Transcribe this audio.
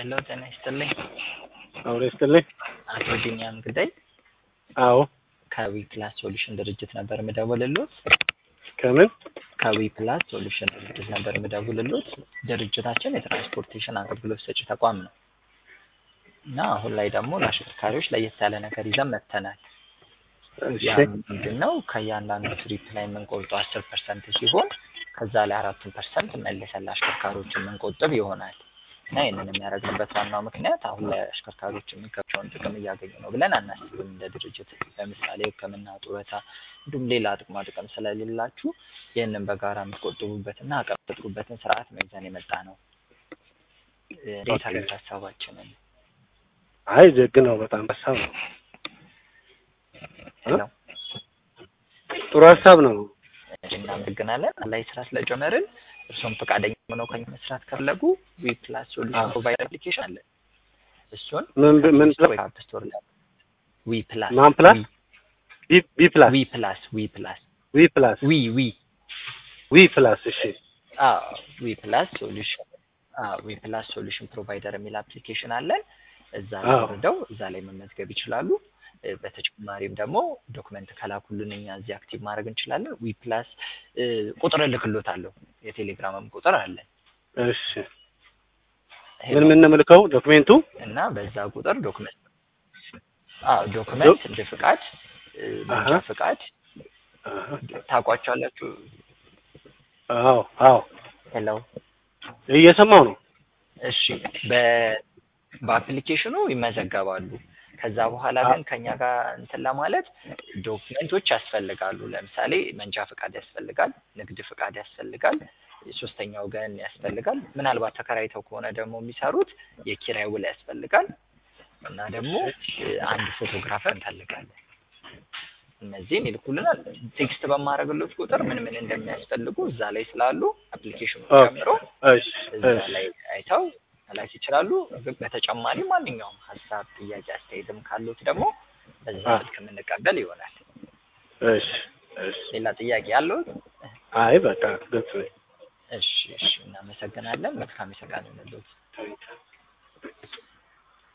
ሄሎ ጤና ይስጥልኝ። አውሬ ስትልኝ አቶ ቢኒያም ግዳይ አዎ ከዊ ፕላስ ሶሉሽን ድርጅት ነበር የምደውልሎት። ከምን ከዊ ፕላስ ሶሉሽን ድርጅት ነበር የምደውልሎት። ድርጅታችን የትራንስፖርቴሽን አገልግሎት ሰጪ ተቋም ነው እና አሁን ላይ ደግሞ ለአሽከርካሪዎች ለየት ያለ ነገር ይዘን መጥተናል። እሺ ያ ምንድን ነው? ከእያንዳንዱ ትሪፕ ላይ የምንቆርጠው አስር ፐርሰንት ሲሆን ከዛ ላይ አራቱን ፐርሰንት መልሰን ለአሽከርካሪዎች የምንቆጥብ ይሆናል እና ይህንን የሚያደርግንበት ዋናው ምክንያት አሁን ላይ አሽከርካሪዎች የሚገባቸውን ጥቅም እያገኙ ነው ብለን አናስብም እንደ ድርጅት። ለምሳሌ ሕክምና፣ ጡረታ እንዲሁም ሌላ ጥቅማ ጥቅም ስለሌላችሁ ይህንን በጋራ የምትቆጥቡበትና አቅም የምትፈጥሩበትን ስርዓት ነው ይዘን የመጣ ነው። እንዴት ኦኬ። አሉት ሀሳባችንን? አይ ደግ ነው በጣም ሀሳብ ነው ሄሎ ጥሩ ሀሳብ ነው እናመሰግናለን። ላይ ስራ ስለጀመርን እርሶም ፈቃደኛ ሆነው ከኛ መስራት ከፈለጉ ዊ ፕላስ ሶሉሽን አዎ። ፕሮቫይደር አፕሊኬሽን አለ። እሱን ምን ብ- ምን ስቶር አፕ ስቶር ላይ ዊ ፕላስ ማን ፕላስ? ቢ ቢ ፕላስ ዊ ፕላስ ዊ ፕላስ ዊ ፕላስ ዊ ዊ ዊ ፕላስ እሺ አዎ ዊ ፕላስ ሶሉሽን አዎ ዊ ፕላስ ሶሉሽን ፕሮቫይደር የሚል አፕሊኬሽን አለን። እዛ ላይ አዎ። ወርደው እዛ ላይ መመዝገብ ይችላሉ። እ፣ በተጨማሪም ደግሞ ዶክመንት ከላኩልን እኛ እዚህ አክቲቭ ማድረግ እንችላለን። ዊ ፕላስ እ፣ ቁጥር እልክሎታለሁ የቴሌግራምም ቁጥር አለን። እሺ ምን ምን ነው የምልከው ዶክሜንቱ እና በዛ ቁጥር ዶክመንት አዎ ዶክመንት እንደ ፍቃድ እ፣ መንጃ አሀ። ፍቃድ አሀ። ታውቋቸዋላችሁ። አዎ አዎ ሄሎ እየሰማው ነው እሺ በ በአፕሊኬሽኑ ይመዘገባሉ። ከዛ በኋላ ግን ከኛ ጋር እንትን ለማለት ዶክመንቶች ያስፈልጋሉ። ለምሳሌ መንጃ ፍቃድ ያስፈልጋል፣ ንግድ ፍቃድ ያስፈልጋል፣ ሶስተኛ ወገን ያስፈልጋል። ምናልባት ተከራይተው ከሆነ ደግሞ የሚሰሩት የኪራይ ውል ያስፈልጋል እና ደግሞ እ፣ አንድ ፎቶግራፈር እንፈልጋለን። እነዚህን ይልኩልናል። ቴክስት በማድረግሎት ቁጥር ምን ምን እንደሚያስፈልጉ እዛ ላይ ስላሉ አፕሊኬሽኑ ኦኬ። ጨምሮ እሺ እዛ እሺ ላይ አይተው መላክ ይችላሉ። ግን በተጨማሪ ማንኛውም ሀሳብ፣ ጥያቄ፣ አስተያየትም ካሉት ደግሞ በዛ አ- ስልክ የምንቀበል ይሆናል። እሺ እሺ ሌላ ጥያቄ ያለው? አይ በቃ ግልጽ ነኝ እሺ፣ እሺ፣ እናመሰግናለን። መልካም የሰቃን ይሁንልዎት። ታንኪው